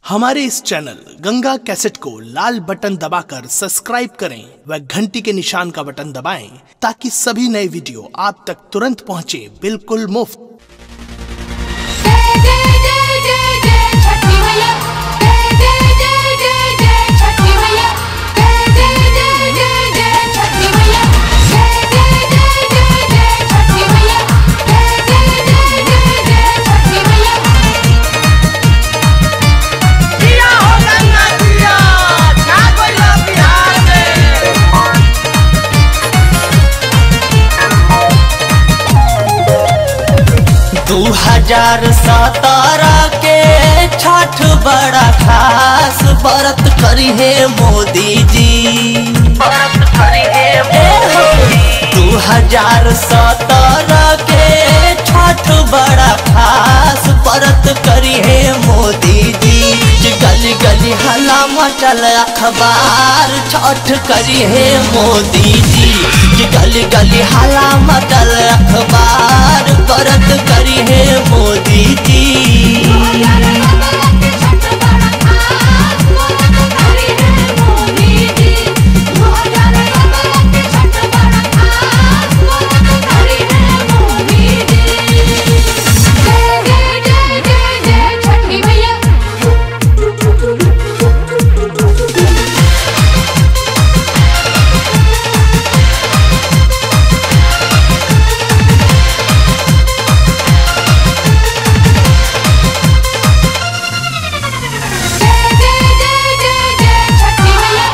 हमारे इस channel Ganga cassette को लाल button दबाकर सब्सक्राइब करें व घंटी के निशान का बटन दबाएं ताकि सभी नए वीडियो आप तक तुरंत पहुंचे बिल्कुल मुफ्त जय जय जय जय जय छठी मैया जय जय जय जय जय छठी मैया जय जय जय जय जय छठी मैया जय जय जय जय जय छठी मैया जय जय जय जय जय छठी मैया जिया हो गंगा जिया छा गइल बिहार में दू हजार सत्रह के छठ बड़ा खास व्रत करी है मोदी जी व्रत करी है दू हजार सत्रह के छठ बड़ा खास व्रत करी है मोदी जी जे गली गली हला मचल अखबार छठ करी है मोदी जी जे गली गली हला मचल अखबार व्रत करी है मोदी जी छठी मैया जय जय जय जय जय छठी मैया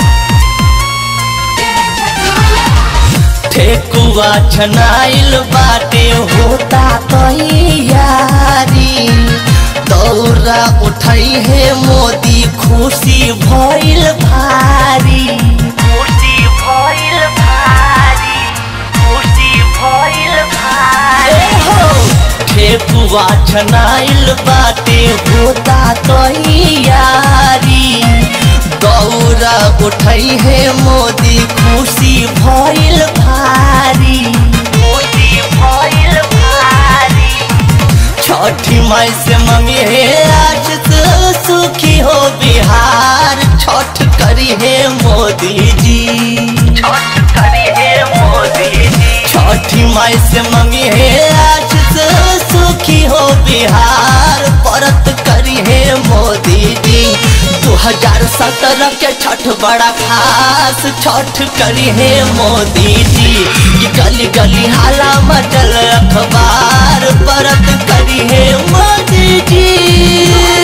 जय छठी मैया ठेकुआ छनाइल बाटे होता तैयारी दौरा उठई है मोदी खुशी भइल भारी खुशी भइल भारी खुशी भइल भारी हो ठेकुआ छनाइल बाटे होता तैयारी गौरा उठई है मोदी खुशी भइल भारी खुशी भइल भारी छठी माई से मम्मी है आज तो सुखी हो बिहार छठ करी है मोदी जी छठ करी है मोदी जी छठी माई से मम्मी है आज तो सुखी हो बिहार परत करी है मोदी जी दो हजार सत्रह के छठ बड़ा खास छठ करी है मोदी जी ये गली गली हाला मचल अखबार परत करी है मोदी जी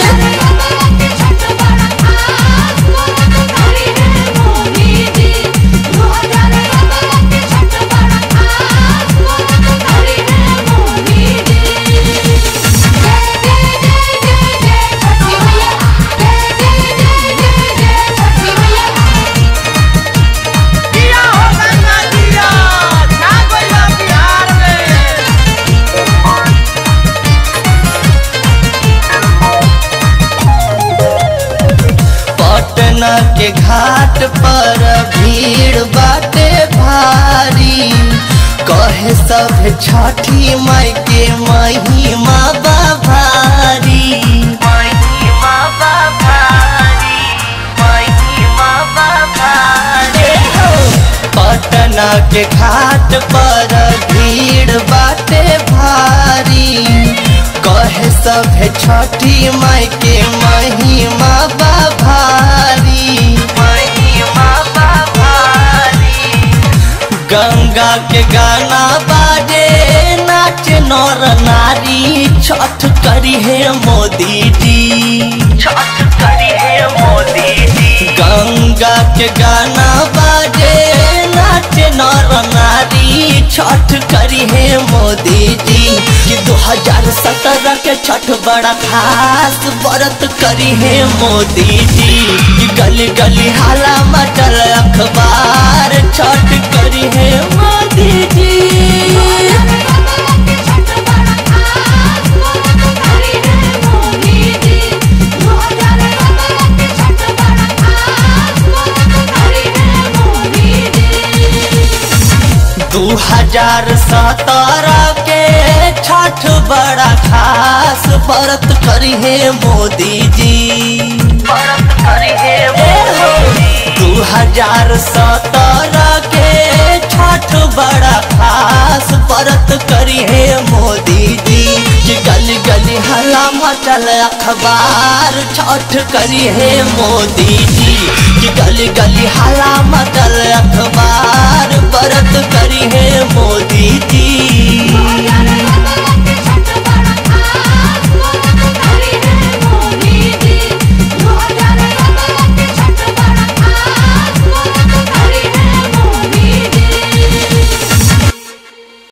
जिया हो गंगा जिया छा गइल बिहार में पटना के घाट पर भीड़ बाटे भारी कहे सब छठी माई के महिमा बा भारी महिमा बा भारी महिमा बा भारी पटना के घाट पर भीड़ बाटे भारी कहे सब छठी माई के महिमा बा भारी महिमा बा भारी गंगा के गाना बाजे नाच नर नारी छठ करी है मोदी जी छठ करी है मोदी जी गंगा के गाना बाजे नाच नर नारी छठ करी है मोदी जी कि दो हजार सत्रह के छठ बड़ा खास व्रत करी है मोदी जी कि गली गली हाला मचल अखबार छठ करी है मोदी जी दू हजार सत्रह के छठ बड़ा खास व्रत करी है मोदी जी दू हजार सत्रह के छठ बड़ा खास व्रत करी है मोदी जी कि गली गली हला मचल अखबार छठ करी है मोदी जी कि गली गली हला मचल अखबार व्रत करी है मोदी जी